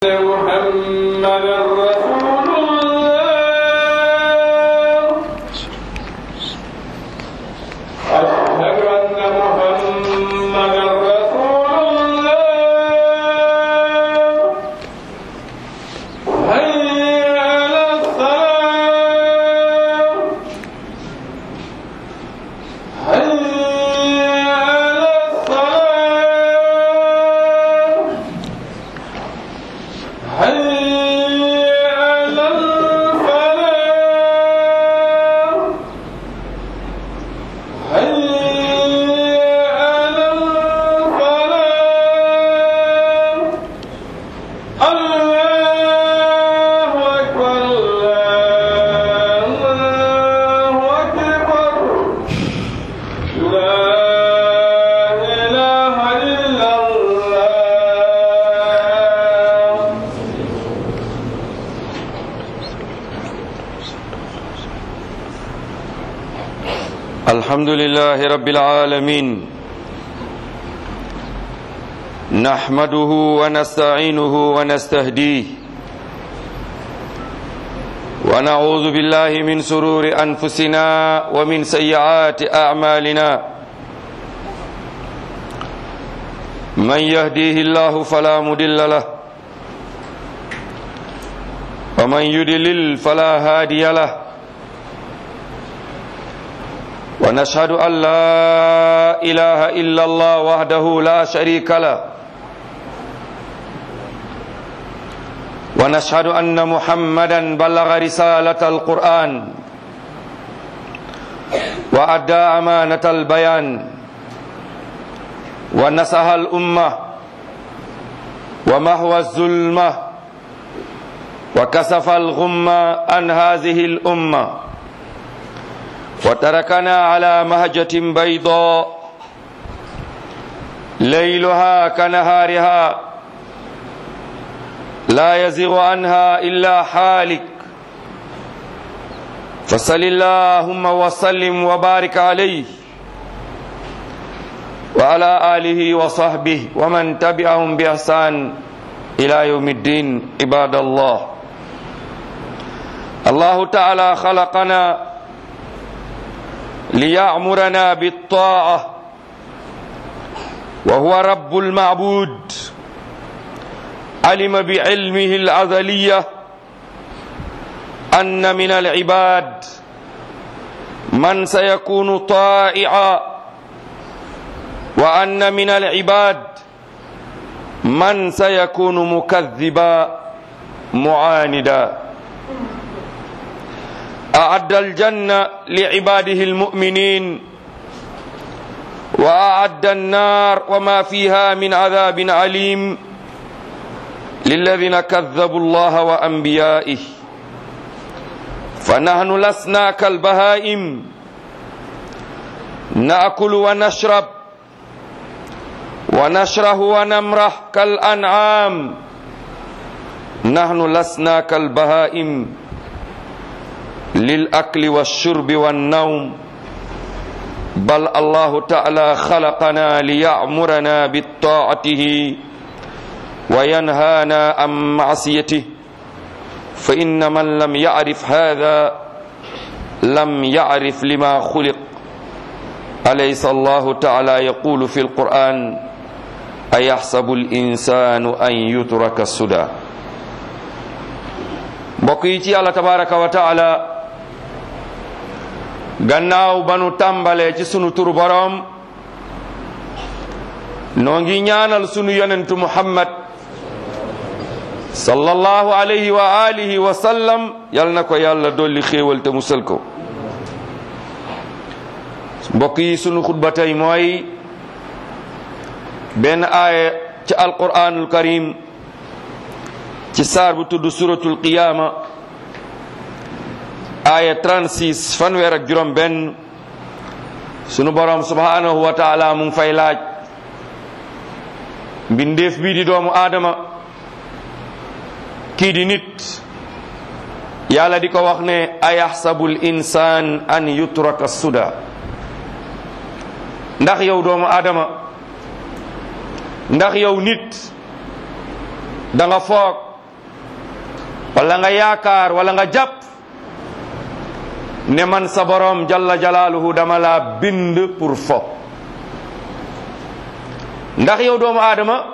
محمد رسول الله أشهد أن محمد رسول الله هيا على الصلاة هيا على الصلاة هيا على الفلاح هيا على الفلاح الله أكبر الله أكبر لا إله إلا الله الحمد لله رب العالمين نحمده ونستعينه ونستهديه ونعوذ بالله من سرور أنفسنا ومن سيئات أعمالنا من يهديه الله فلا مضل له ومن يضلل فلا هادي له ونشهد أن لا إله إلا الله وحده لا شريك له ونشهد أن محمدا بلغ رسالة القرآن وأدى أمانة البيان ونصح الأمة ومحو الظلمة وكسف الغمة عن هذه الأمة وتركنا على مهجة بيضاء ليلها كنهارها لا يزغ عنها إلا حالك فصل اللهم وسلم وبارك عليه وعلى آله وصحبه ومن تبعهم بإحسان إلى يوم الدين عباد الله الله تعالى خلقنا ليأمرنا بالطاعة وهو رب المعبود علم بعلمه الأزلية أن من العباد من سيكون طائعا وأن من العباد من سيكون مكذبا معاندا أعد الجنة لعباده المؤمنين وأعد النار وما فيها من عذاب عليم للذين كذبوا الله وأنبيائه فنحن لسنا كالبهائم نأكل ونشرب ونشره ونمرح كالأنعام نحن لسنا كالبهائم للأكل والشرب والنوم بل الله تعالى خلقنا ليأمرنا بالطاعته وينهانا عن معصيته فإن من لم يعرف هذا لم يعرف لما خلق أليس الله تعالى يقول في القرآن أيحسب الإنسان أن يترك السدى بقيتي الله تبارك وتعالى gannaaw ba nu tàmbalee ci sunu turu boroom noo ngi ñaanal sunu yonentu muhammad sallallahu alayhi wa alihi wa sallam yal na ko yàlla dolli xéewal te musal ko mbokk yi sunu xutba tey mooy benn aaya ci alquranul karim ci saar bu tudd suratul qiyaama aya 36 fanweer ak juróom benn sunu borom subhanahu wa taala mu ngi fay laaj mbindeef bii di doomu aadama kii di nit yàlla di ko wax ne ayaxsabu l insaan an yutraka suda ndax yow doomu aadama ndax yow nit da nga foog wala nga yaakaar wala nga jàpp ne man sa borom jalla jalaaluhu dama laa bind pour fo ndax yow doomu aadama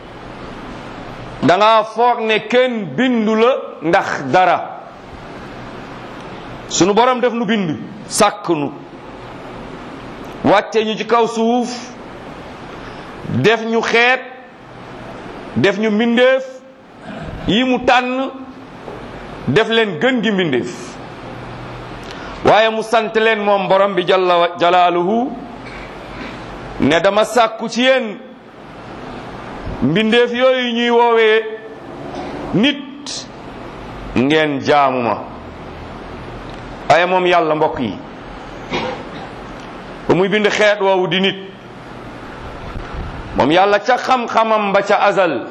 danga foog ne kenn bindu la ndax dara sunu borom def nu bind sàkk nu wàcce ñu ci kaw suuf def ñu xeet def ñu mbindeef yi mu tànn def leen gën gi mbindeef waaye mu sant leen moom borom bi jalla jalaaluhu ne dama sàkku ci yéen mbindeef yooyu ñuy woowee nit ngeen jaamu ma waaye moom yàlla mbokk yi ba muy bind xeet woowu di nit moom yàlla ca xam-xamam ba ca azal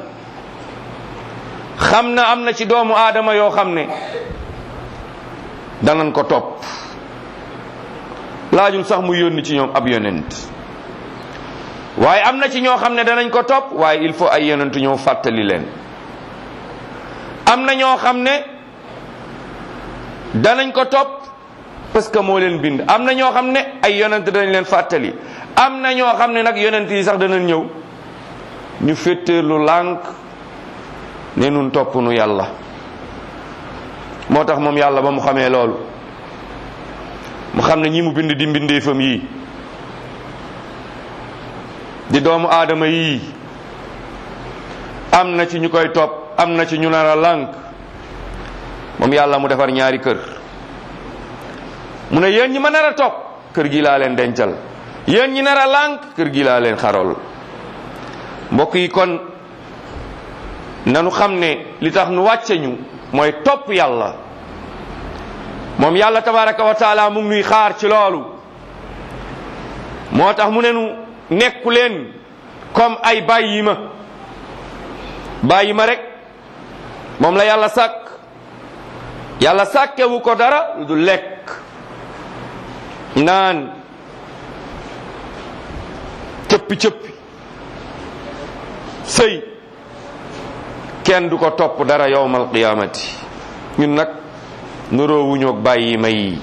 xam na am na ci doomu aadama yoo xam ne danañ ko topp laajul sax mu yónni ci ñoom ab yonent waaye am na ci ñoo xam ne danañ ko topp waaye il faut ay yonent ñëw fàttali leen am na ñoo xam ne danañ ko topp parce que moo leen bind am na ñoo xam ne ay yonent danañ leen fàttali am na ñoo xam ne nag yonent yi sax danañ ñëw ñu fétteerlu lànk ne nun topp nu yàlla moo tax moom yàlla ba mu xamee loolu mu xam ne ñi mu bind di mbindeefam yii di doomu aadama yii am na ci ñu koy topp am na ci ñu nar a lànk moom yàlla mu defar ñaari kër mu ne yéen ñi ma nar a topp kër gi laa leen dencal yéen ñi nar a lànk kër gi laa leen xarol mbokk yi kon nanu xam ne li tax nu wàcce ñu mooy topp yàlla moom yàlla tabaraka wa taala mu ngi nuy xaar ci loolu moo tax mu ne nu nekku leen comme ay bàyyi ma bàyyi ma rek moom la yàlla sàkk yàlla sàkkewu ko dara lu du lekk naan cëppi cëppi sëy kenn du ko topp dara yowmal qiyaamati ñun nag nuroowuñoog bàyyi ma yi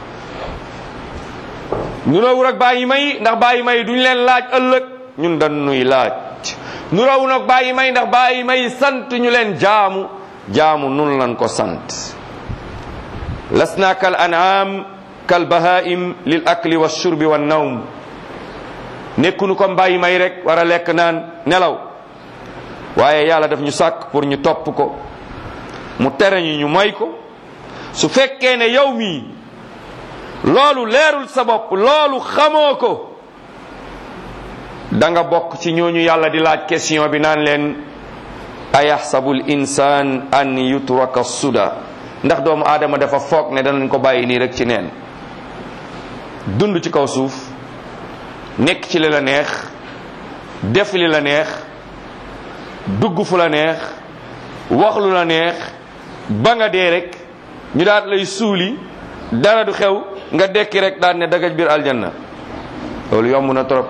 nuroowul ak bàyyi ma yi ndax bàyyi ma yi duñ leen laaj ëllëg ñun dañ nuy laaj nuroowuñ ak bàyyi ma yi ndax bàyyi ma yi sant ñu leen jaamu jaamu nun lan ko sant lasna kal an'am kal bahaim lil akli wa shurbi wa nawm nekkunu comme bàyyi may rek war a lekk naan nelaw waaye yàlla daf ñu sàkk pour ñu topp ko mu tere ñu ñu moy ko su fekkee ne yow mii loolu leerul sa bopp loolu xamoo ko da nga bokk ci ñooñu yàlla di laaj question bi naan leen ayaxsabu l insan an yutraka suda ndax doomu aadama dafa foog ne danañ ko bàyyi nii rek ci neen dund ci kaw suuf nekk ci li la neex def li la neex dugg fu la neex wax lu la neex ba nga dee rek ñu daat lay suuli dara du xew nga dekki rek daal ne dagaj biir aljanna loolu yomb na trop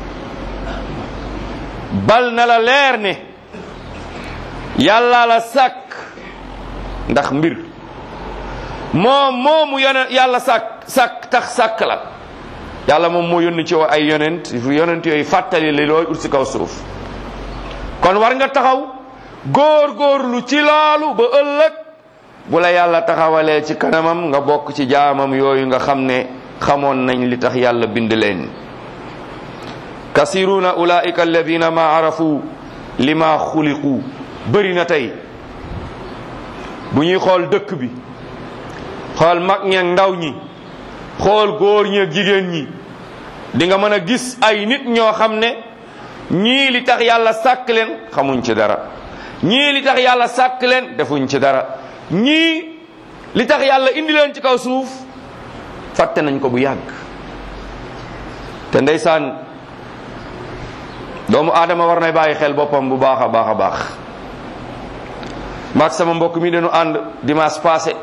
bal na la leer ne yàlla la sàkk ndax mbir moom moomu yone yàlla sàkk sàkk tax sàkk la yàlla moom moo yónni ci ay yonent yonent yooyu fàttali li looy ut si kaw suuf kon war nga taxaw góor góorlu ci loolu ba ëllëg bu la yàlla taxawalee ci kanamam nga bokk ci jaamam yooyu nga xam ne xamoon nañ li tax yàlla bind leen kasiruna ulaika alladina ma arafu lima xuliqu bëri na tey bu ñuy xool dëkk bi xool mag ñeeg ndaw ñi xool góor ñeeg jigéen ñi di nga mën a gis ay nit ñoo xam ne ñii li tax yàlla sàkk leen xamuñ ci dara ñii li tax yàlla sàkk leen defuñ ci dara ñii li tax yàlla indi leen ci kaw suuf fàtte nañ ko bu yàgg te ndeysaan doomu aadama war nay bàyyi xel boppam bu baax a baax a baax maag sama mbokk mi dañu ànd dimanche passé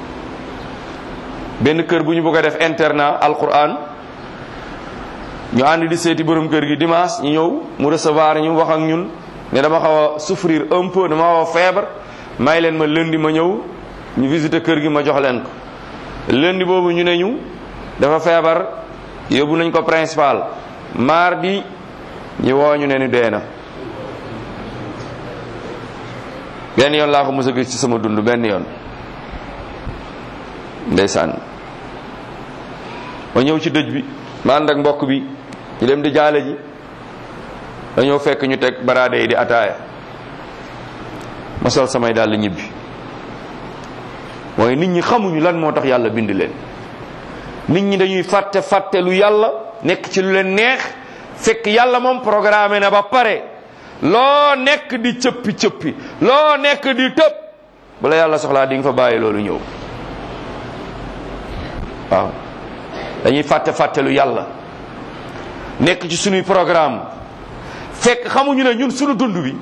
benn kër bu ñu bëgg a def internat alquran ñu ànd di seeti borom kër gi dimanche ñu ñëw mu recevoir ñu wax ak ñun ne dama xaw a souffrir un peu dama xaw a feebar may leen ma lundi ma ñëw ñu visiter kër gi ma jox leen ko lundi boobu ñu ne ñu dafa feebar yóbbu nañ ko principal mardi ñu woo ñu ne ni dee na benn yoon laa ko mos a gis ci sama dund benn yoon ndeysaan ma ñëw ci dëj bi ma ànd ak mbokk bi ñu dem di jaale ji dañoo fekk ñu teg baraade yi di ataaya ma sol samay dàll ñibbi mooy nit ñi xamuñu lan moo tax yàlla bind leen nit ñi dañuy fàtte fàtte lu yàlla nekk ci lu leen neex fekk yàlla moom programme na ba pare loo nekk di cëppi cëppi loo nekk di tëb bu la yàlla soxlaa di nga fa bàyyi loolu ñëw waaw dañuy fàtte fàtte lu yàlla nekk ci sunuy programme fekk xamuñu ne ñun sunu dund bi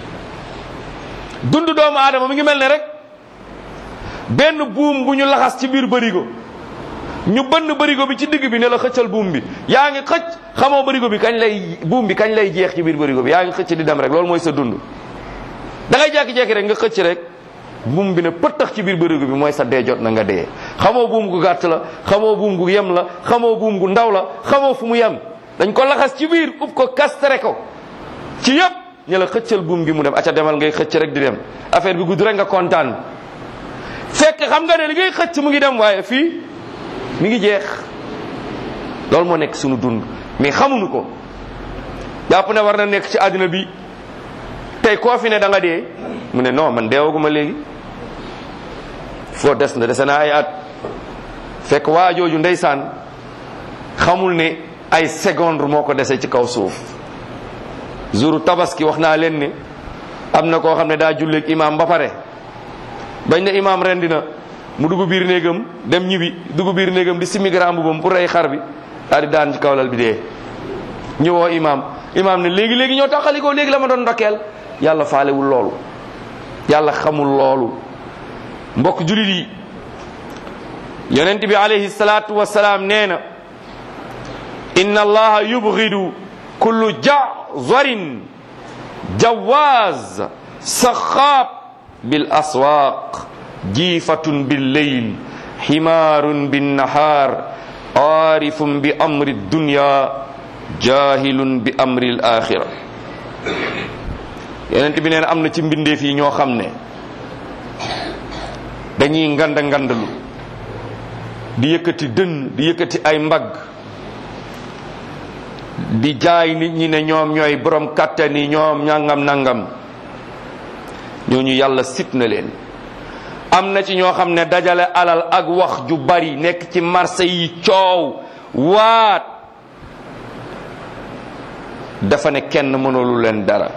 dund doomu aadama mi ngi mel ne rek benn buum bu ñu laxas ci biir bërigo ñu bënn bërigo bi ci digg bi ne la xëccal buum bi yaa ngi xëcc xamoo bërigo bi kañ lay buum bi kañ lay jeex ci biir bërigo bi yaa ngi xëcc di dem rek loolu mooy sa dund da ngay jekki-jekki rek nga xëcc rek buum bi ne pëttax ci biir bërigo bi mooy sa dee jot na nga dee xamoo buum gu gàtt la xamoo buum gu yem la xamoo buum gu ndaw la xamoo fu mu yem dañ ko laxas ci biir ub ko kastere ko ci yëpp ñu la xëccal buum gi mu dem acca demal ngay xëcc rek di dem affaire bi gudd rek nga kontaan fekk xam nga ne li ngay xëcc mu ngi dem waaye fii mi ngi jeex loolu moo nekk sunu dund mais xamuñu ko jàpp ne war na nekk ci àddina bi tey koo fi ne da nga dee mu ne non man deewaguma léegi foo des na dese naa ay at fekk waa jooju ndeysaan xamul ne ay seconde moo ko dese ci kaw suuf jouru tabaski wax naa leen ne am na koo xam ne daa julleeg imaam ba pare bañ ne imaam rendi na mu dugg biir néegam dem ñibbi dugg biir néegam di simi grand mbubam pour rey xar bi daal di daan ci kawlal bi dee ñëwoo imaam imaam ne léegi léegi ñoo taxalikoo léegi la ma doon ndokkeel yàlla faalewul loolu yàlla xamul loolu mbokk julit yi yonent bi alayhi salaatu wasalaam nee na inna allaha yubghidu kullu jazarin jawaz saxaab bil aswaq jiifatun bil leyl ximaarun bin nahaar aarifun bi amri dunya jahilun bi amri l axira yonent bi nee na am na ci mbindeef yi ñoo xam ne dañuy nganda ngandalu di yëkkati dënn di yëkkati ay mbagg di jaay nit ñi ne ñoom ñooy borom kàttan yi ñoom ñangam nangam ñooñu yàlla sit na leen am na ci ñoo xam ne dajale alal ak wax ju bari nekk ci marché yi coow waat dafa ne kenn mënulu leen dara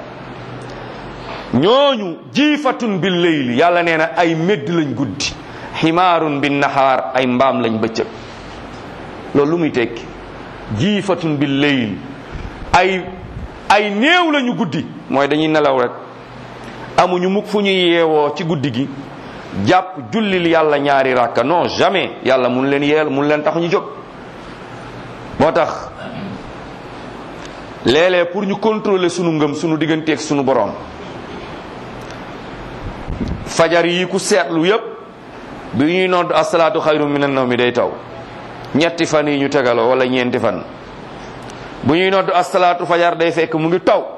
ñooñu jiifatun bil layli yàlla nee na ay médd lañ guddi ximaarun bin nahaar ay mbaam lañ bëccëg loolu lu muy tekki jiifatun bil layl ay ay néew lañu guddi mooy dañuy nelaw rek amuñu mukk fu ñuy yeewoo ci guddi gi jàpp jullil yàlla ñaari ràkka non jamais yàlla mun leen yeel mun leen tax ñu jóg moo tax léeg-léeg pour ñu contrôler sunu ngëm sunu digganteeg sunu borom fajar yi ku seetlu yépp bi ñuy nodd asalaatu xayru minan nawmi day taw ñetti fan yi ñu tegaloo wala ñeenti fan bu ñuy nodd asalaatu fajar day fekk mu ngi taw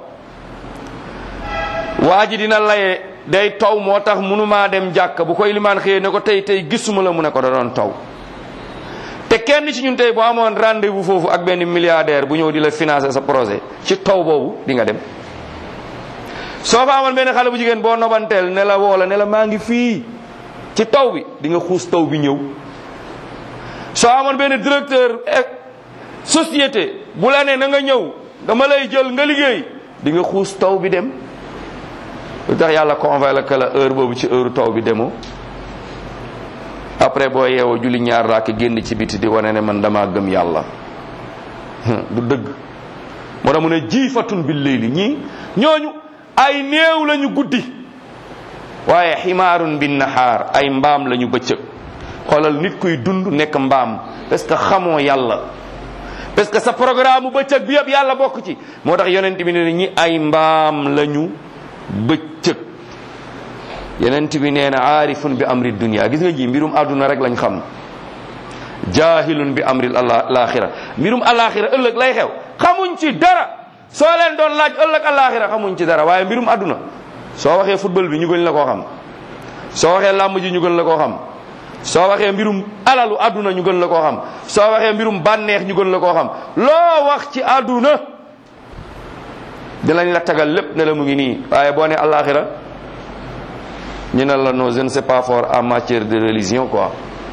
waa ji dina laye day taw moo tax mënumaa dem jàkka bu koy limaan xëyee ne ko tey tey gisuma la mu ne ko da doon taw te kenn ci ñun tey boo amoon rendez-vous foofu ak benn milliardaire bu ñëw di la financer sa projet ci taw boobu di nga dem soo fa amoon benn xale bu jigéen boo nobanteel ne la woo la ne la maa ngi fii ci taw bi di nga xuus taw bi ñëw soo amoon benn directeur société bu la ne na nga ñëw dama lay jël nga liggéey di nga xuus taw bi dem lu tax yàlla convoqué la heure boobu ci heure taw bi demoo après boo yeewoo julli ñaar raak génn ci biti di wane ne man dama gëm yàlla du dëgg moo tax mu ne jiifatun bil layli ñii ñooñu ay néew lañu guddi waaye ximaarun bin nahaar ay mbaam lañu bëccëg xoolal nit kuy dund nekk mbaam parce que xamoo yàlla parce que sa programme bëccëg bi yëpp yàlla bokk ci moo tax yonent bi ne ñi ay mbaam lañu bëccëg yenent bi nee na aarifun bi amri dunia gis nga ji mbirum àdduna rek lañ xam jahilun bi amri alaxira mbirum alaxira ëllëg lay xew xamuñ ci dara soo leen doon laaj ëllëg alaxira xamuñ ci dara waaye mbirum àdduna soo waxee football bi ñu gën la koo xam soo waxee làmb ji ñu gën la koo xam soo waxee mbirum alalu àdduna ñu gën la koo xam soo waxee mbirum bànneex ñu gën la koo xam loo wax ci àdduna dinañ la tagal lépp ne la mu ngi nii waaye boo ne alaxira ñu ne la non je ne sais pas fort en matière de religion quoi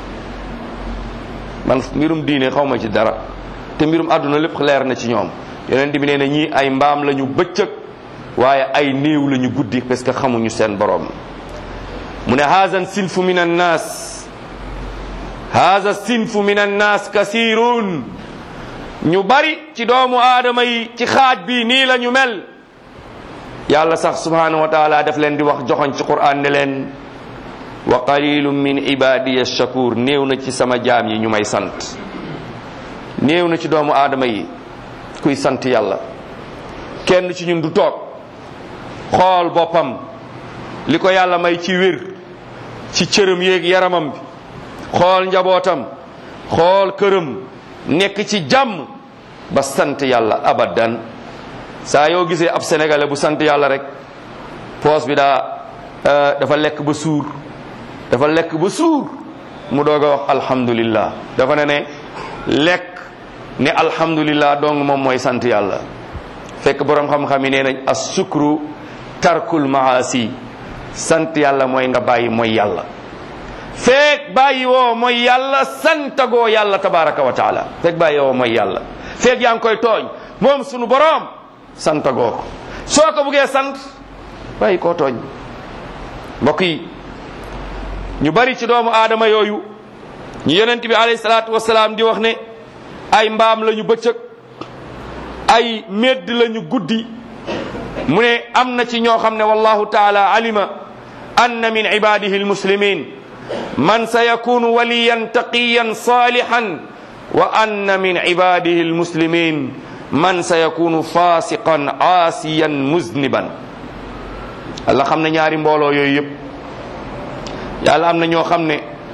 man mbirum diine xaw ma ci dara te mbirum àdduna lépp leer na ci ñoom yonent bi nee na ñii ay mbaam la ñu bëccëg waaye ay néew la ñu guddi parce que xamuñu seen borom mu ne haza sinfu min annas haza sinfu min annas kasirun ñu bari ci doomu aadama yi ci xaaj bi nii la ñu mel yàlla sax subhanahu wa taala daf leen di wax joxoñ ci quran ne leen wa qalilum min ibadiya shakur néew na ci sama jaam yi ñu may sant néew na ci doomu aadama yi kuy sant yàlla kenn ci ñun du toog xool boppam li ko yàlla may ci wér ci cërëm yéeg yaramam bi xool njabootam xool këram nekk ci jàmm ba sant yàlla abadan saa yoo gisee ab sénégalais bu sant yàlla rek poos bi daa dafa lekk ba suur dafa lekk ba suur mu doog a wax alhamdulillah dafa ne ne lekk ne alhamdulillah dong moom mooy sant yàlla fekk borom xam-xam yi nee nañ as sukru tarkul maasi sant yàlla mooy nga bàyyi mooy yàlla fekk bàyyi woo mooy yàlla santagoo yàlla tabaraka wa taala fekk bàyyi woo mooy yàlla fekk yaa ngi koy tooñ moom sunu borom santagoo ko soo ko buggee sant bàyyi koo tooñ mbokk yi ñu bari ci doomu aadama yooyu ñu yonent bi alayhi salaatu wasalaam di wax ne ay mbaam lañu bëccëg ay medd lañu guddi mu ne am na ci ñoo xam ne wallahu taala alima anna min ibadihi almuslimin man sayakunu waliyan taqiyan salihan wa anna min ibadihi almuslimin man sayakunu fasiqan aasiyan muzniban Allah xam ne ñaari mbooloo yooyu yëpp yàlla am na ñoo xam ne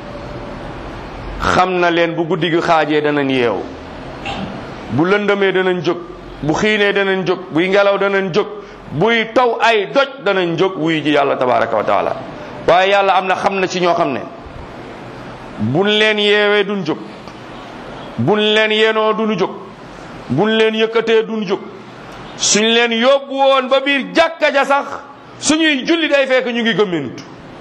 xam na leen bu guddi gi xaajee danañ yeew bu lëndëmee danañ jóg bu xiinee danañ jóg buy ngelaw danañ jóg buy taw ay doj danañ jóg wuy ji yàlla tabaraka wa taala waaye yàlla am na xam na ci ñoo xam ne buñ leen yeewee duñ jóg buñ leen yenoo duñu jóg buñ leen yëkkatee duñ jóg suñ leen yóbbu woon ba biir jàkka ja sax suñuy julli day fekk ñu ngi gëmmentu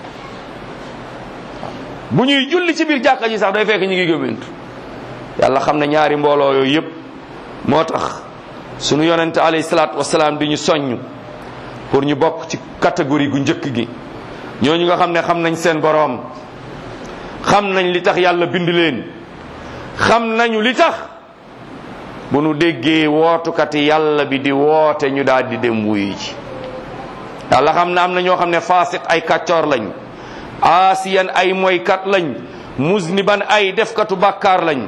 bu ñuy julli ci biir jàkka ji sax day fekk ñu ngi gëmmentu yàlla xam ne ñaari mbooloo yooyu yépp moo tax sunu yonente alayhi salaatu wasalaam di ñu soññ pour ñu bokk ci catégorie gu njëkk gi ñooñu nga xam ne xam nañ seen boroom xam nañ li tax yàlla bind leen xam nañu li tax bu nu déggee wootukati yàlla bi di woote ñu daal di dem wuyu ji yàlla xam ne am na ñoo xam ne faasiq ay kàccoor lañ aasiyan ay moykat lañ musniban ay defkatu bàkkaar lañ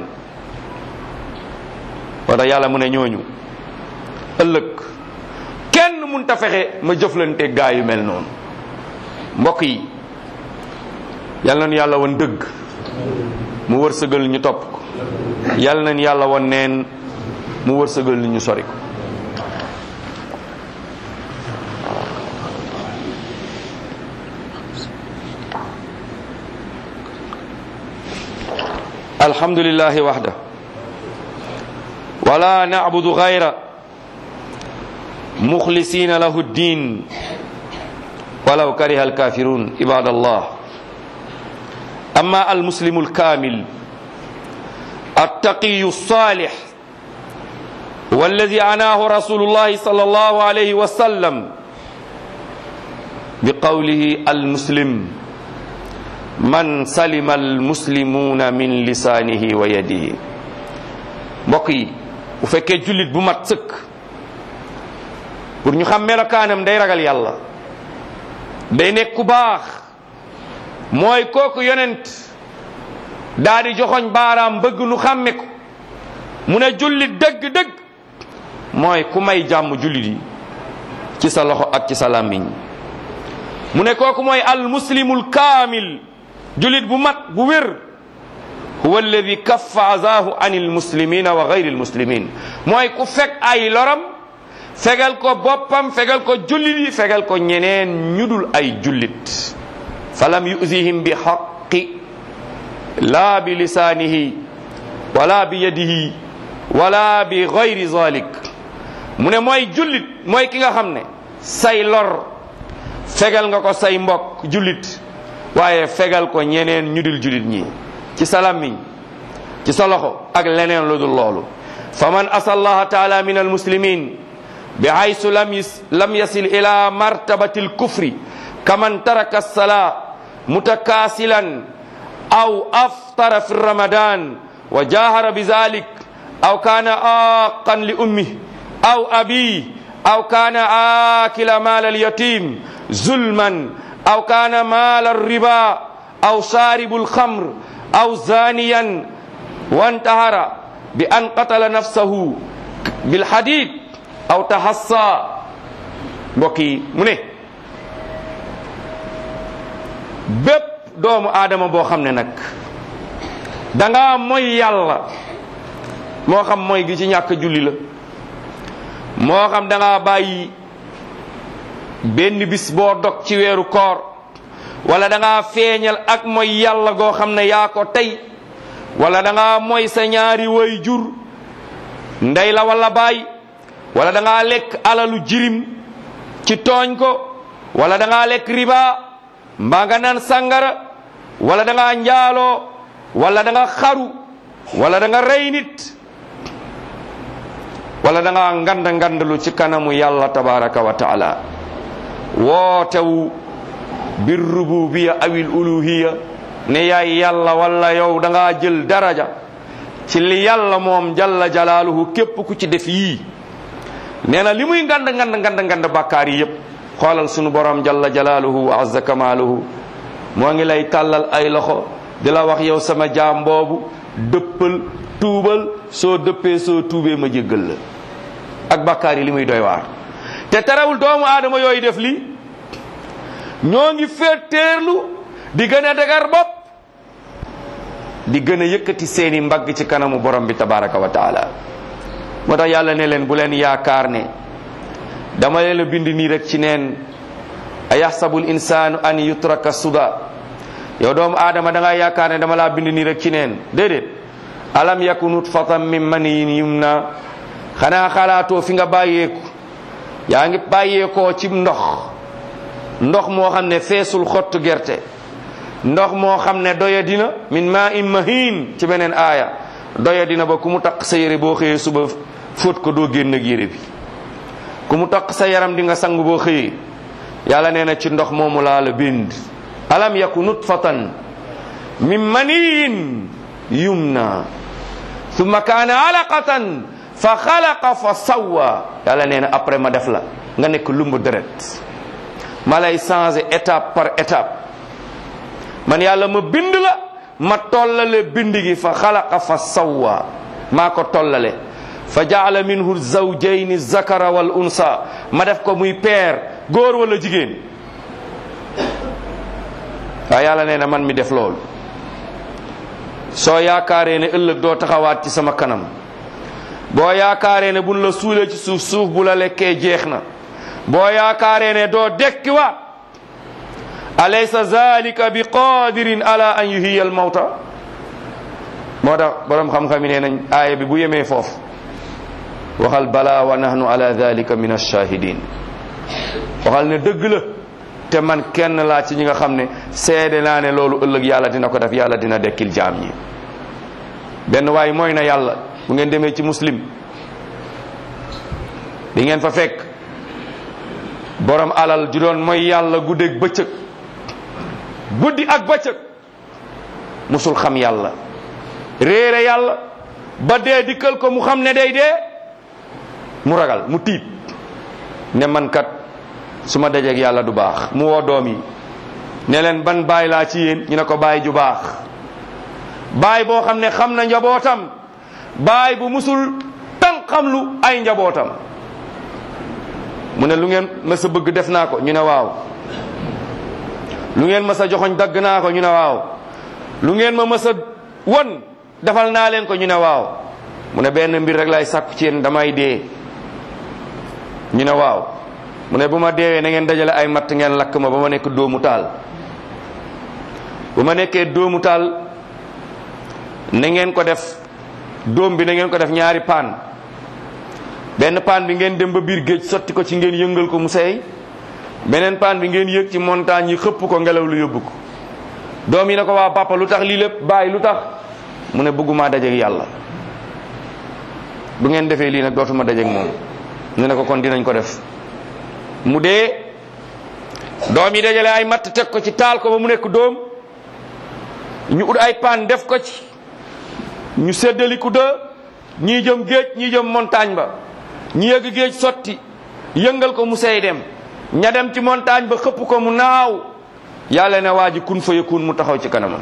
wala yàlla mu ne ñooñu ëllëg kenn mun ta fexe ma jëflante gaa yu mel noonu mbokk yi yàlla nañu yàlla won dëgg mu wërsëgal ñu topp ko yàlla nañu yàlla won neen mu wërsëgal ñu sori ko الحمد لله وحده ولا نعبد غيره مخلصين له الدين ولو كره الكافرون عباد الله أما المسلم الكامل التقي الصالح والذي عناه رسول الله صلى الله عليه وسلم بقوله المسلم man salima almuslimuuna min lisaanihi wa yadihi mbokk yi bu fekkee jullit bu mat sëkk pour ñu xam melokaanam day ragal yàlla day nekk ku baax mooy kooku yonent daa di joxoñ baaraam bëgg nu xàmme ko mu ne jullit dëgg-dëgg mooy ku may jàmm jullit yi ci sa loxo ak ci sa làmmiñ mu ne kooku mooy al muslimul kaamil julit bu mat bu wér huwa alladi kaffa azaahu an il muslimina wa gayri il muslimin mooy ku fekk ay loram fegal ko boppam fegal ko jullit yi fegal ko ñeneen ñudul ay jullit falam yuzihim bi xaqi laa bi lisaanihi wala bi yadihi wala bi gayri zalik mu ne mooy jullit mooy ki nga xam ne say lor fegal nga ko say mbokk jullit waaye fegal ko ñeneen ñu dul jullit ñi ci sa làmmiñ ci sa loxo ak leneen lu dul loolu fa man asa allaha taala min almuslimin bi haysu lam yis lam yasil ila martabati alkufri kaman taraka alsalaa mutakaasilan aw aftara fi ramadan wa jahara bi zalik aw kana aqan li ummih aw abi aw kana akila mal alyatim zulman aw kana mal alriba aw sharibu alkhamr aw zaniyan wantahara bi an qatala nafsahu bilhadid aw tahassa mbokk yi mu ne bépp doomu aadama boo xam ne nag danga mooy yàlla moo xam mooy gi ci ñàkk julli la moo xam danga bàyyi benn bis boo dog ci weeru koor wala danga feeñal ak mooy yàlla goo xam ne yaa ko tey wala danga mooy sa ñaari way jur ndey la wala baay wala danga lekk alalu jirim ci tooñ ko wala danga lekk riba mbaa nga naan sangara wala danga njaaloo wala danga xaru wala danga rey nit wala danga ngand ngandalu ci kanamu yàlla tabaraka wa taala wootewu bir rububiya awil uluhiya ne yaay yàlla wala yow danga jël daraja ci li yàlla moom jalla jalaaluhu képp ku ci def yii nee na li muy ngand ngand ngand ngand bàkkaar yi yépp xoolal sunu borom jalla jalaaluhu wa azza kamaaluhu moo ngi lay tàllal ay loxo di la wax yow sama jaam boobu dëppal tuubal soo dëppee soo tuubee ma jéggal la ak bàkkaar yi li muy doy waar te terewul doomu aadama yooyu def li ñoo ngi féeteerlu di gën a dëgër bopp di gën a yëkkati seeni mbagg ci kanamu borom bi tabaraka wa taala moo tax yàlla ne leen bu leen yaakaar ne dama leen a bind nii rek ci neen a yaxsabul insaanu an yutraka suda yow doomu aadama da nga yaakaar ne dama laa bind nii rek ci neen déedéet alam yaku nutfatan min maniyin yumna xanaa xalaatoo fi nga bàyyeeku yaa ngi bàyyeekoo ci ndox ndox moo xam ne feesul xottu gerte ndox moo xam ne doya dina min ma in mahin ci beneen aaya doya dina ba ku mu taq sa yére boo xëyee suba fóot ko doo génn ak yére bi ku mu taq sa yaram di nga sang boo xëyee yàlla nee na ci ndox moomu laa la bind alam yaku nutfatan min maniyin yumna thumma kaana alaqatan fa xalaqa fa sawwa yàlla nee na après ma def la nga nekk lumbu deret ma lay changé étape par étape man yàlla ma bind la ma tollale bind gi fa xalaqa fa sawwa maa ko tollale fa jaala minhu zawjayni zakara wal unsa ma def ko muy peer góor wala jigéen waaye yàlla nee na man mi def loolu soo yaakaaree ne ëllëg doo taxawaat ci sama kanam boo yaakaaree ne buñ la suulee ci suuf suuf bu la lekkee jeex na boo yaakaaree ne doo dekkiwaat alaysa zalika bi qadirin ala an yuhiya al mawta moo tax borom xam-xam yi nee nañ aaya bi bu yemee foofu waxal bala wa nahnu ala dalika min alshahidin waxal ne dëgg la te man kenn laa ci ñi nga xam ne seede naa ne loolu ëllëg yàlla dina ko def yàlla dina dekkil jaam ñi benn waay mooy na yàlla bu ngeen demee ci muslim di ngeen fa fekk borom alal ju doon mooy yàlla guddeeg bëccëg guddi ak bëccëg musul xam yàlla réere yàlla ba dee dikkal ko mu xam ne day dee mu ragal mu tiit ne man kat su ma dajeeg yàlla du baax mu woo doom yi ne leen ban baay laa ci yéen ñu ne ko baay ju baax baay boo xam ne xam na njabootam baay bu musul tan xam lu ay njabootam mu ne lu ngeen ma sa bëgg def naa ko ñu ne waaw lu ngeen ma sa joxoñ dagg naa ko ñu ne waaw lu ngeen ma mës a won defal naa leen ko ñu ne waaw mu ne benn mbir rek lay sàkku ci yéen damay dee ñu ne waaw mu ne bu ma deewee na ngeen dajale ay matt ngeen lakk ma ba ma nekk doomu taal bu ma nekkee doomu taal na ngeen ko def doom bi na ngeen ko def ñaari paan benn paan bi ngeen dem ba biir géej sotti ko ci ngeen yëngal ko mu seey beneen paan bi ngeen yëg ci montagne yi xëpp ko ngelaw lu yóbbu ko doom yi ne ko waa papa lu tax lii lépp bàyyi lu tax mu ne bëgguma dajeek yàlla bu ngeen defee lii nag dootuma dajeek moom ñu ne ko kon dinañ ko def mu dee doom yi dajale ay matt teg ko ci taal ko ba mu nekk doom ñu ut ay paan def ko ci ñu séddaliku de ñii jëm géej ñii jëm montagne ba ñi yëgg géej sotti yëngal ko mu sey dem ña dem ci montagne ba xëpp ko mu naaw yàlla ne waa ji kun fa yakun mu taxaw ci kanamam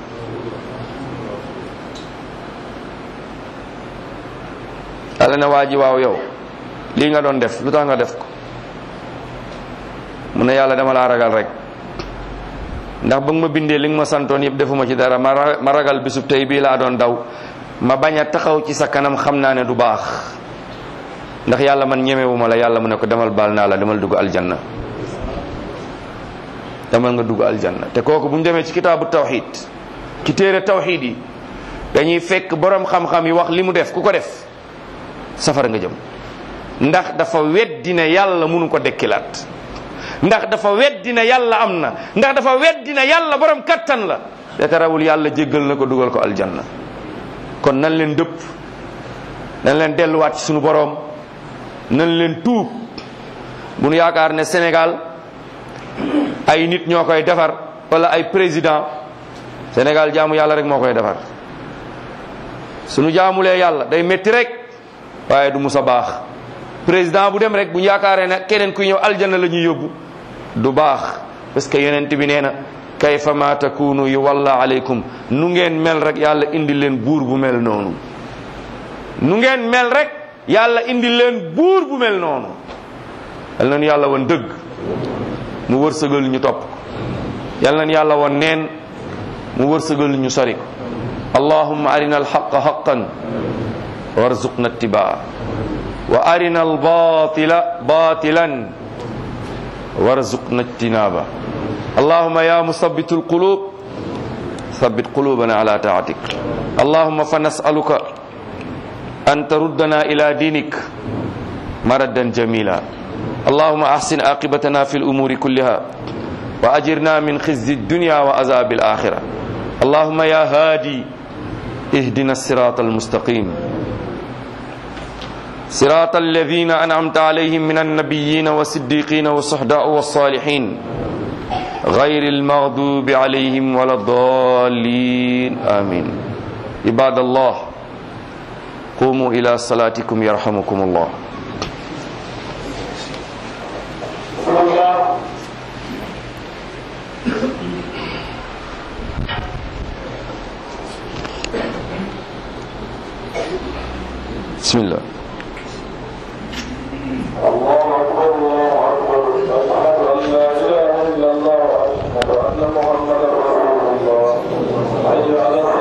yàlla ne waa ji waaw yow lii nga doon def lu tax nga def ko mu ne yàlla dama laa ragal rek ndax ba nga ma bindee li nga ma santoon yëpp defuma ci dara ma ra- ma ragal bisub tey bii laa doon daw ma bañ a taxaw ci sa kanam xam naa ne du baax ndax yàlla man ñemewuma la yàlla mu ne ko demal baal naa la demal dugg aljanna demal nga dugg aljanna te kooku bu ñu demee ci kitaabu tawxid ci téere tawxid yi dañuy fekk borom xam-xam yi wax li mu def ku ko def safara nga jëm ndax dafa weddi ne yàlla mënu ko dekkilaat ndax dafa weddi ne yàlla am na ndax dafa weddi ne yàlla borom kattan la te tarawul yàlla jéggal na ko dugal ko aljanna kon nan leen dëpp nan leen delluwaat ci sunu borom nan leen tuub bu nu yaakaar ne Sénégal ay nit ñoo koy defar wala ay président Sénégal jaamu yàlla rek moo koy defar sunu jaamulee yàlla day métti rek waaye du mus a baax président bu dem rek bu ñu yaakaaree ne keneen kuy ñëw aljanna la ñuy yóbbu du baax parce que yonent bi nee na kayfa ma takunu yu walla aleykum nu ngeen mel rek yàlla indi leen buur bu mel noonu nu ngeen mel rek yàlla indi leen buur bu mel noonu yal nañu yàlla woon dëgg mu wërsëgal ñu topp ko yal nañu yàlla woon neen mu wërsëgal ñu sori ko allahumma arina alxaqa xaqan warzuqna ittibaa wa arina albatila batilan warzuqna ijtinaba اللهم يا مثبت القلوب ثبت قلوبنا على طاعتك اللهم فنسألك أن تردنا إلى دينك مردا جميلا اللهم أحسن عاقبتنا في الأمور كلها وأجرنا من خزي الدنيا وعذاب الآخرة اللهم يا هادي اهدنا الصراط المستقيم صراط الذين أنعمت عليهم من النبيين والصديقين والصحداء والصالحين غير المغضوب عليهم ولا الضالين آمين عباد الله قوموا إلى صلاتكم يرحمكم الله بسم الله الله أكبر